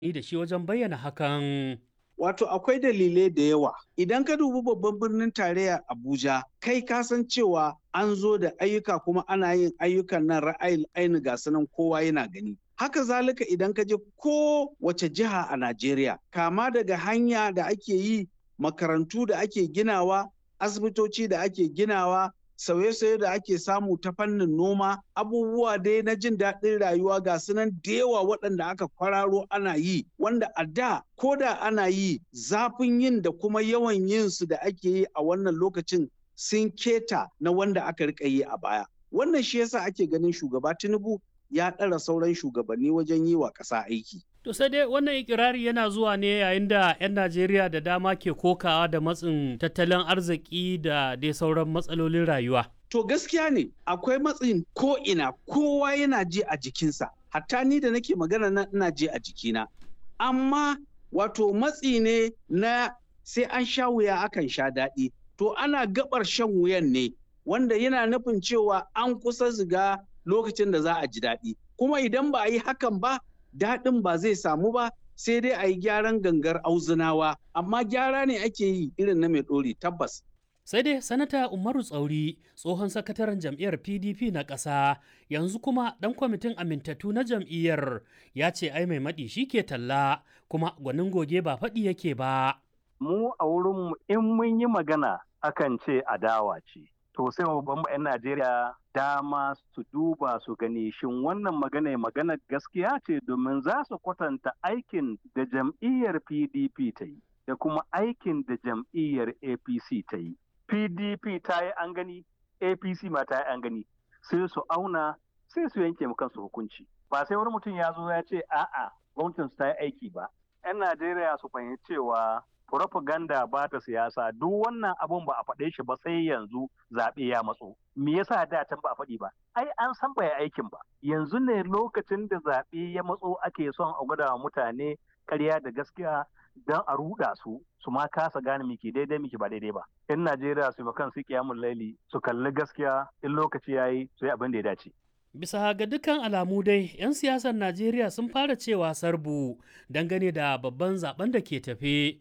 ni da shi wajen bayyana hakan. Wato akwai dalilai da yawa. Idan ka dubi babban birnin tarayya Abuja, kai ka san cewa an zo da ayyuka kuma ana yin ayyukan nan ra'ayin aini ga sanan kowa yana gani. Haka zalika idan ka je ko wace jiha a Najeriya, kama daga hanya da ake yi, makarantu da ake ginawa, asibitoci da ake ginawa, sauye-sauye da ake samu ta fannin noma abubuwa dai na jin daɗin rayuwa ga sunan da yawa waɗanda aka kwararo ana yi wanda a da ko da ana yi zafin yin da kuma yawan yin su da ake yi a wannan lokacin sun keta na wanda aka rika yi a baya wannan shi yasa ake ganin shugaba tinubu ya ɗara sauran shugabanni wajen yi wa ƙasa aiki To sai dai wannan ikirari yana zuwa ne yayin da 'yan Najeriya da dama ke kokawa da matsin tattalin arziki da dai sauran matsalolin rayuwa. To gaskiya ne akwai matsin ko ina kowa yana ji a jikinsa. Hatta ni da nake magana na ina ji a jikina. Amma wato matsi ne na sai an sha wuya akan sha daɗi. To ana gabar shan wuyan ne wanda yana nufin cewa an kusa ziga lokacin da za a ji daɗi. Kuma idan ba a yi hakan ba daɗin ba zai samu ba sai dai a yi gyaran gangar auzunawa amma gyara ne ake yi irin na mai ɗori tabbas. Sai dai sanata Umaru Tsauri tsohon sakataren jam'iyyar PDP na ƙasa yanzu kuma ɗan kwamitin amintattu na jam'iyyar ya ce ai mai maɗi shi ke talla kuma gwanin goge ba faɗi yake ba. Mu a wurinmu in mun yi magana akan ce adawa ce. To sai babban 'yan Najeriya dama su duba su gani shin wannan magana magana gaskiya ce domin za su kwatanta aikin da jam'iyyar PDP ta yi da kuma aikin da jam'iyyar APC ta yi. PDP ta yi an gani, APC ma ta yi an gani, sai su auna sai su yanke mu kansu hukunci. Ba sai wani mutum ya zo ya ce a'a gwamnatin su ta yi aiki ba. 'Yan Najeriya su fahimci cewa propaganda ba ta siyasa duk wannan abun ba a faɗe shi ba sai yanzu zaɓe ya matso. Me yasa da can ba a faɗi ba? Ai an san ba aikin ba. Yanzu ne lokacin da zaɓe ya matso ake son a gwada wa mutane ƙarya da gaskiya don a ruɗa su su ma kasa gane miki daidai miki ba daidai ba. In Najeriya su kan su kiyamun laili su kalli gaskiya in lokaci yayi su yi abin da ya dace. Bisa ga dukkan alamu dai, 'yan siyasar Najeriya sun fara cewa sarbu dangane da babban zaben da ke tafe.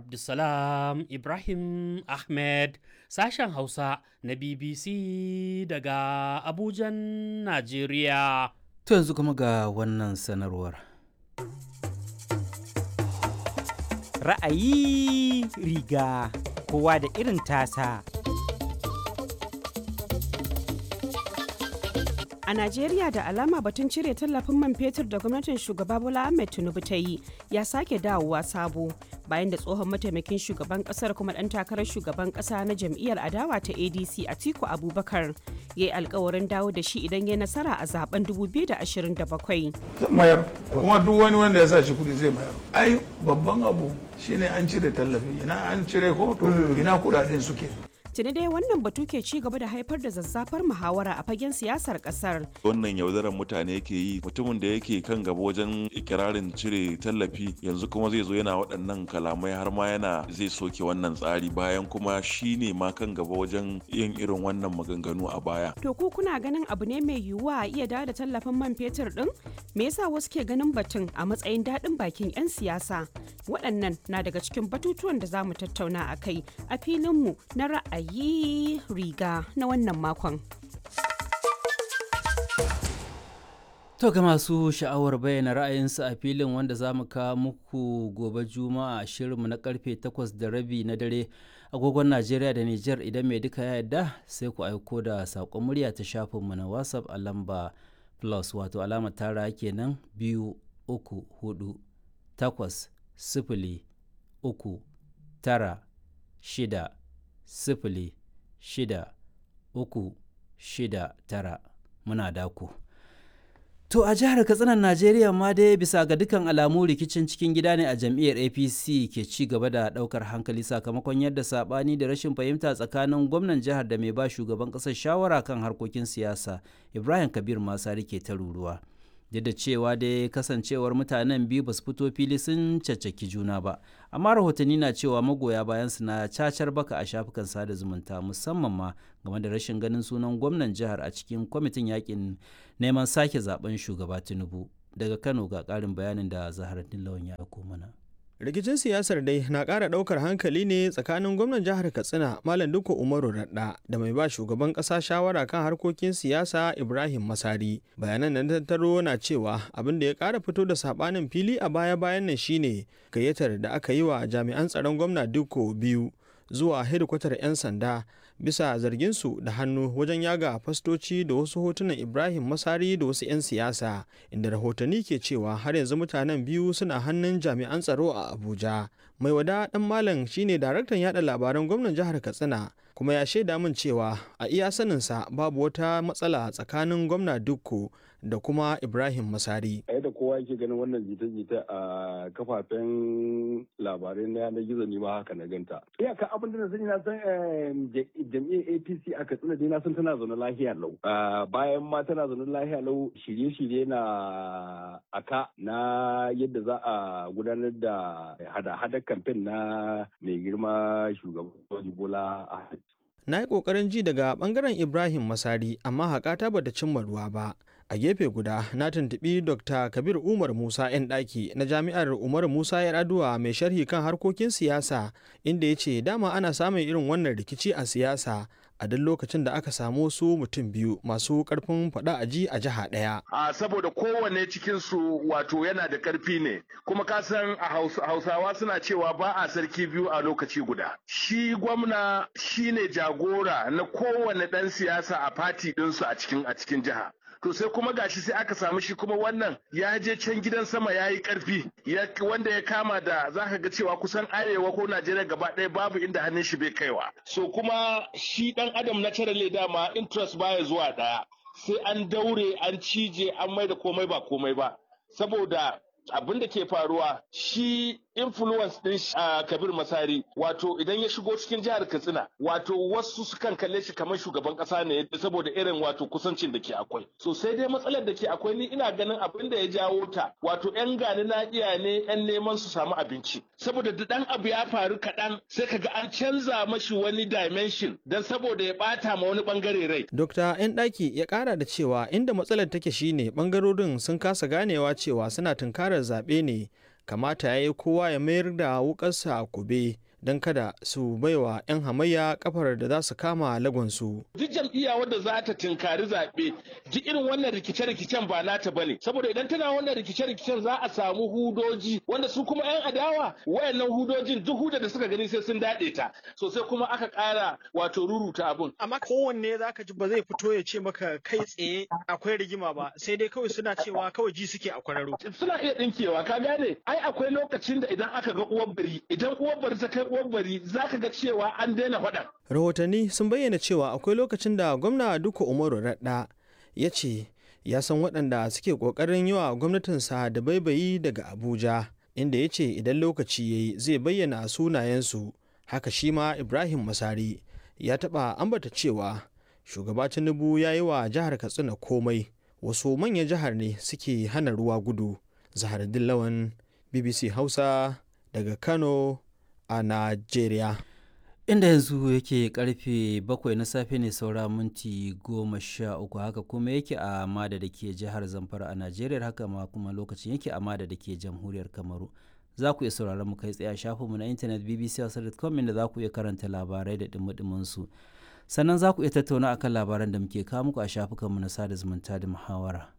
Abdulsalam Ibrahim Ahmed sashen Hausa na BBC daga Abujan, Najeriya. To yanzu kuma ga wannan sanarwar. Ra'ayi riga kowa da irin tasa. A Najeriya da alama batun cire tallafin man fetur da gwamnatin shugaba Bola Ahmed Tinubu ta yi ya sake dawowa sabo bayan da tsohon mataimakin shugaban kasar kuma dan takarar shugaban kasa na jam'iyyar adawa ta ADC Atiku Abubakar ya yi alkawarin dawo da shi idan ya nasara a zaben 2027. mayar kuma duk wani wanda ya sa shi kudi zai mayar ai babban abu shine an cire tallafi ina an cire ko to ina kudaden suke tuni dai wannan batu ke ci gaba da haifar da zazzafar muhawara a fagen siyasar kasar wannan yaudarar mutane yake yi mutumin da yake kan gaba wajen ikirarin cire tallafi yanzu kuma zai zo yana waɗannan kalamai har ma yana zai soke wannan tsari bayan kuma shi ne ma kan gaba wajen yin irin wannan maganganu a baya to ku kuna ganin abu ne mai yiwuwa a iya dawo da tallafin man fetur din me yasa wasu ke ganin batun a matsayin daɗin bakin 'yan siyasa waɗannan na daga cikin batutuwan da za mu tattauna a kai a filinmu na ra'ayi yi riga na wannan makon. To ga masu sha'awar bayyana ra'ayinsu a filin wanda za mu kawo muku gobe juma'a a shirinmu na karfe 8 da rabi na dare agogon Najeriya da Nijar idan mai duka ya yarda sai ku aiko da saƙon murya ta shafinmu na WhatsApp a lamba plus wato alamar tara kenan biyu uku hudu takwas sifili uku tara shida sifili shida uku shida tara muna daku. To a jihar Katsinan Najeriya ma dai bisa ga dukkan alamu rikicin cikin gida ne a jam'iyyar APC ke ci gaba da daukar hankali sakamakon yadda sabani da rashin fahimta tsakanin gwamnan jihar da mai ba shugaban ƙasar shawara kan harkokin siyasa Ibrahim Kabir Masari ke ta ruruwa. duk da cewa dai kasancewar mutanen biyu ba su fito fili sun caccaki juna ba amma rahotanni na cewa magoya bayan su na cacar baka a shafukan sada zumunta musamman ma game da rashin ganin sunan gwamnan jihar a cikin kwamitin yakin neman sake zaben shugaba tinubu daga kano ga ƙarin bayanin da zaharaddin lawan ya aiko mana rikicin siyasar dai na ƙara ɗaukar hankali ne tsakanin gwamnan jihar katsina malam duka umaru radda da mai ba shugaban ƙasa shawara kan harkokin siyasa ibrahim masari bayanan da tattaro na cewa abin da ya ƙara fito da saɓanin fili a baya bayan nan shine gayyatar da aka yi wa jami'an tsaron gwamna duko biyu zuwa hedikwatar 'yan sanda bisa zarginsu da hannu wajen yaga fastoci da wasu hotunan ibrahim masari da wasu 'yan siyasa inda rahotanni ke cewa har yanzu mutanen biyu suna hannun jami'an tsaro a abuja mai wada dan malam shine daraktan yada labaran gwamnan jihar katsina kuma ya shaida min cewa a iya saninsa babu wata matsala tsakanin gwamna dukko da kuma ibrahim masari a yadda kowa yake ganin wannan jita-jita a kafafen labarai na yanar gizo ne ma haka na ganta iyaka abin da na sani na san jam'iyyar apc a katsina dai na san tana zaune lahiya lau bayan ma tana zaune lahiya lau shirye-shirye na aka na yadda za a gudanar da hada-hadar kamfen na mai girma shugaban bola a na yi ƙoƙarin ji daga ɓangaren ibrahim masari amma haƙata bata cimma ruwa ba a gefe guda na tuntuɓi dr kabir umar musa 'yan ɗaki na jami'ar umar musa yar'adua mai sharhi kan harkokin siyasa inda ya ce dama ana samun irin wannan rikici a siyasa a duk lokacin da aka samu su mutum biyu masu karfin faɗa a ji a jiha ɗaya. A saboda kowanne cikinsu wato yana da ƙarfi ne, kuma ka san a Hausawa suna cewa ba a sarki biyu a lokaci guda. Shi gwamna shi ne jagora na kowane ɗan siyasa a fati ɗinsu a cikin a cikin jiha. to sai kuma gashi sai aka samu shi kuma wannan ya je can gidan sama ya yi karfi wanda ya kama da za ka ga cewa kusan arewa ko najeriya gaba ɗaya babu inda hannun shi bai kaiwa so kuma shi ɗan adam na cire dama interest baya zuwa ɗaya sai an daure an cije an mai da komai ba komai ba saboda abin da ke faruwa shi influence din uh, kabir masari wato idan ya shigo cikin jihar katsina wato wasu sukan kalle shi kamar shugaban kasa ne saboda irin wato kusancin da ke akwai so sai dai matsalar da ke akwai ni ina ganin abin da ya jawo ta wato yan gani na iya ne yan neman su samu abinci saboda da dan abu ya faru kaɗan sai kaga an canza mashi wani dimension dan saboda ya bata ma wani bangare rai Dokta 'yan ɗaki ya ƙara da cewa inda matsalar take shine ɓangarorin sun kasa ganewa cewa suna tunkarar zaɓe ne kamata ya yi kowa ya mayar da wukarsa a kube don kada su baiwa 'yan hamayya kafar da za su kama lagonsu. Duk jam'iyya wadda za ta tinkari zaɓe duk irin wannan rikice-rikicen ba nata bane saboda idan tana wannan rikice-rikicen za a samu hudoji wanda su kuma 'yan adawa wayannan hudojin duk hudar da suka gani sai sun daɗe ta sosai kuma aka ƙara wato ruruta abun. Amma kowanne za ka ji ba zai fito ya ce maka kai tsaye akwai rigima ba sai dai kawai suna cewa kawai ji suke a kwararo. Suna iya ɗinkewa ka gane ai akwai lokacin da idan aka ga uwar bari idan uwar bari ta kai bari za ka ga cewa an daina faɗan. Rahotanni sun bayyana cewa akwai lokacin da gwamna Duka Umaru Radda ya ce ya san waɗanda suke ƙoƙarin yi wa gwamnatinsa da baibayi daga Abuja, inda ya ce idan lokaci ya yi zai bayyana sunayensu. Haka shi ma Ibrahim Masari ya taɓa ambata cewa shugaba Tinubu ya yi wa jihar Katsina komai, wasu manyan jihar ne suke hana ruwa gudu. Zahar Dillawan, BBC Hausa, daga Kano, a Najeriya. Inda yanzu yake karfe bakwai na safe ne saura minti goma sha uku haka kuma yake a Mada da ke jihar Zamfara a Najeriya haka ma kuma lokacin yake a Mada da ke jamhuriyar Kamaru. Za ku iya sauraron mu kai tsaye a shafinmu na intanet bbc.com inda za ku iya karanta labarai da dumi su. Sannan za ku iya tattauna akan labaran da muke kawo muku a shafukanmu na sada zumunta da muhawara.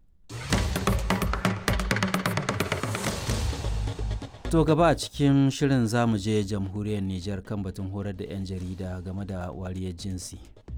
To gaba a cikin shirin zamu je jamhuriyar Nijar kan batun horar da 'yan jarida game da wariyar jinsi.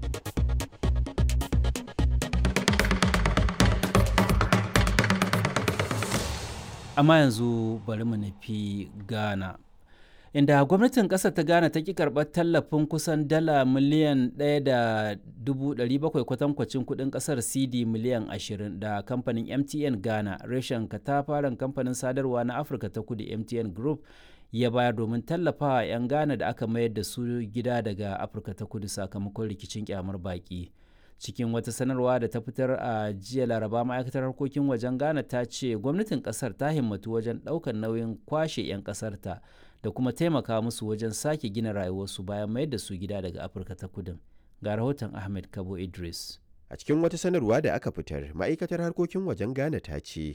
Amma yanzu bari mu nufi Ghana. Inda gwamnatin ƙasar ta Ghana ta ki karɓar tallafin kusan dala miliyan 1.700 kwatankwacin kuɗin ƙasar CD miliyan 20 da kamfanin MTN Ghana reshen katafaren kamfanin sadarwa na Afirka ta kudu MTN Group ya bayar domin tallafawa 'yan Ghana da aka mayar da su gida daga Afirka ta kudu sakamakon rikicin kyamar baƙi. cikin wata sanarwa da ta fitar a jiya laraba ma'aikatar harkokin wajen ghana ta ce gwamnatin kasar ta himmatu wajen ɗaukar nauyin kwashe 'yan kasarta da kuma taimaka musu wajen sake gina rayuwarsu bayan mayar da su gida daga afirka ta kudin ga rahoton ahmed kabo idris a cikin wata sanarwa da aka fitar ma'aikatar harkokin wajen ghana ta ce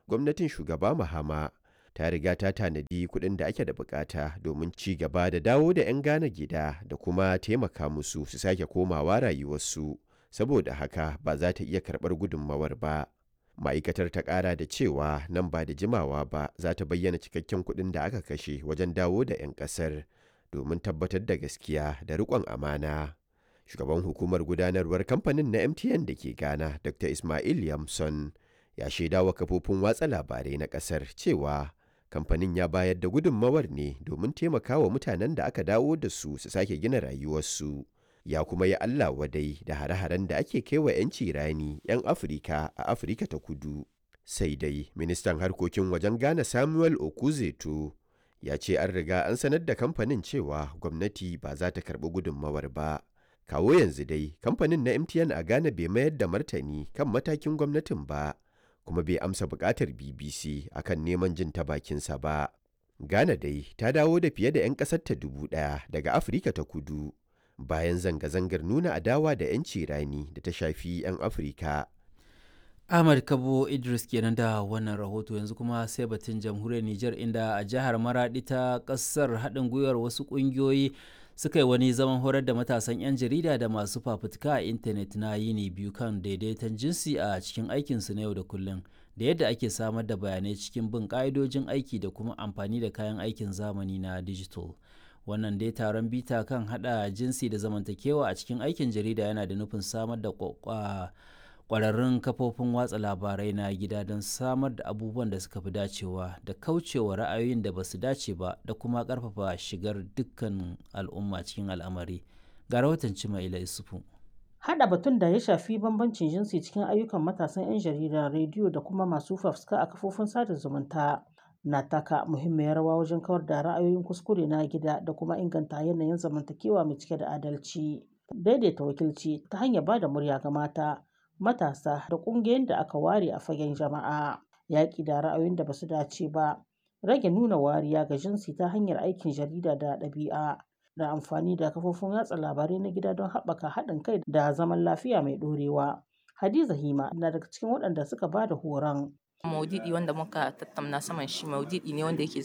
gwamnatin shugaba Mahama ta riga ta tanadi kuɗin da ake da bukata domin ci gaba da dawo da 'yan Ghana gida da kuma taimaka musu su sake komawa rayuwarsu saboda haka ba za ta iya karɓar gudunmawar ba. Ma'aikatar ta ƙara da cewa nan ba da jimawa ba za ta bayyana cikakken kuɗin da aka kashe wajen dawo da 'yan ƙasar domin tabbatar da gaskiya da riƙon amana. Shugaban hukumar gudanarwar kamfanin na MTN da ke Ghana, Dr. Ismail Yamson, ya shaidawa kafofin watsa labarai na ƙasar cewa kamfanin ya bayar da gudunmawar ne domin taimakawa mutanen da aka dawo da su su sake gina rayuwarsu ya kuma yi Allah wadai da hare-haren da ake kaiwa 'yanci rani 'yan Afirka a Afirka ta kudu. Sai dai ministan harkokin wajen Ghana Samuel Okuzeto ya ce an riga an sanar da kamfanin cewa gwamnati ba za ta karɓi gudunmawar ba. Kawo yanzu dai kamfanin na MTN a Ghana bai mayar da martani kan matakin gwamnatin ba. kuma bai amsa bukatar BBC akan neman jin ta bakinsa ba. Ghana dai ta dawo da fiye da 'yan ƙasarta dubu ɗaya daga Afirka ta kudu bayan zanga-zangar nuna adawa da 'yanci rani da ta shafi 'yan Afirka. Ahmad Kabo Idris kenan da wannan rahoto yanzu kuma sai batun jamhuriyar Nijar inda a jihar Maradi ta ƙasar haɗin gwiwar wasu ƙungiyoyi suka yi wani zaman horar da matasan 'yan jarida da masu fafutuka a intanet na yini biyu kan daidaiton jinsi a cikin aikinsu na yau da kullum da yadda ake samar da bayanai cikin bin ƙa'idojin aiki da kuma amfani da kayan aikin zamani na digital wannan dai taron bita kan hada jinsi da zamantakewa a cikin aikin jarida yana da nufin samar da kwararrun kafofin watsa labarai na gida don samar da abubuwan da suka fi dacewa da kaucewa ra'ayoyin da ba su dace ba da kuma karfafa shigar dukkan al'umma cikin al'amari ga rahoton cimaila isufu Hada batun da ya shafi bambancin jinsi cikin ayyukan matasan 'yan jarida rediyo da kuma masu fafuska a kafofin sada zumunta na taka muhimmiyar rawa wajen kawar da ra'ayoyin kuskure na gida da kuma inganta yanayin zamantakewa mai cike da adalci daidaita wakilci ta hanyar ba da murya ga mata matasa da ƙungiyoyin da aka ware a fagen jama'a yaƙi da ra'ayoyin da basu dace ba rage nuna wariya ga jinsi ta hanyar aikin jarida da ɗabi'a da amfani da kafofin watsa labarai na gida don haɓaka haɗin kai da zaman lafiya mai ɗorewa hadiza hima na daga cikin waɗanda suka ba da horon maudidi wanda muka tattauna saman shi maudidi ne wanda yake